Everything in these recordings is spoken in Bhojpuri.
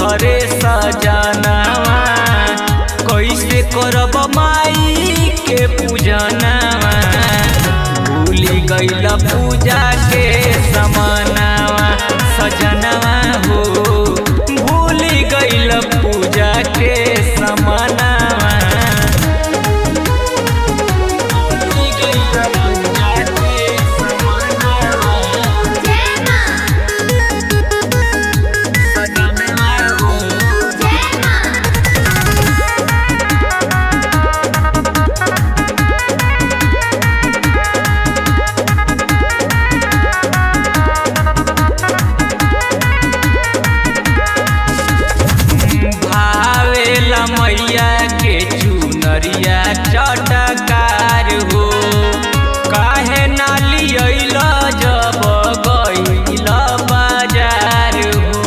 तोहरे सजनावा कैसे करब माई के पूजनावा भूली गइल पूजा के समानावा सजनावा हो भूली गइल पूजा के समानावा भूली गइल पूजा के समानावा जय मां सजनावा हो जय मां भावेला मैया के चुनरिया चटकार हो काहे ना लियल जब गइल बाजार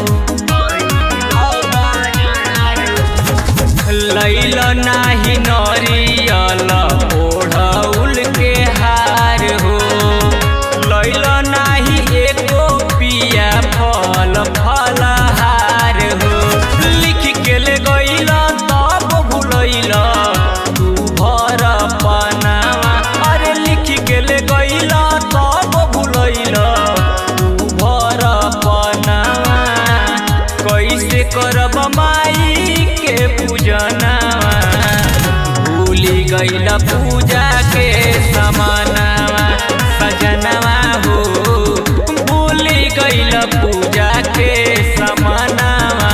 हो लैल नाही नरियल ओढ़ौल के हार हो लैल नाही एको पिया फल फलहार हो लिख के ले गइल तब भुलैल तू भर पनावा अरे लिख के ले गइल तब भुलैल तू भर पनावा कैसे करब माई के पूजनावा भूली गइल पूजा के समानावा सजनवा हो भूली गइल पूजा के समानावा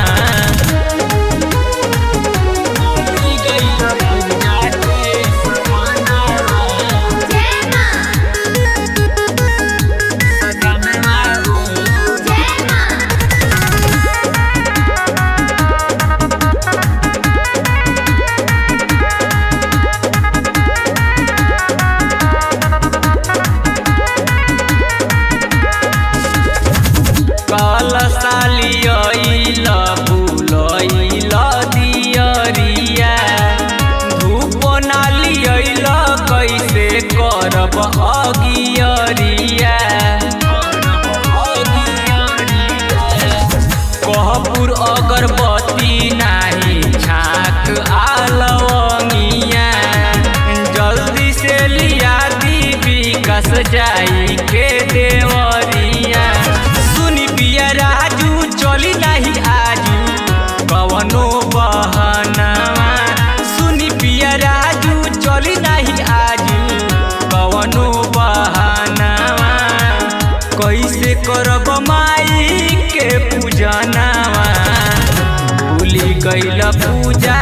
भूली गइल पूजा के समानावा जय मां सजनवा हो जय मां काल सालियल बुलैल दियरिया धूप नालियल कैसे करब अगियरिया कहपुर अगरबत्ती नाही छाक आलवंगिया जल्दी से लिया दी विकास जाई के देवरिया सुनी पिया राजू चली नाही आजू कवनो बहनावा सुनी पिया राजू चली नाही आजू कवनो बहनावा कैसे करब माई के पूजनावा भूली गइल पूजा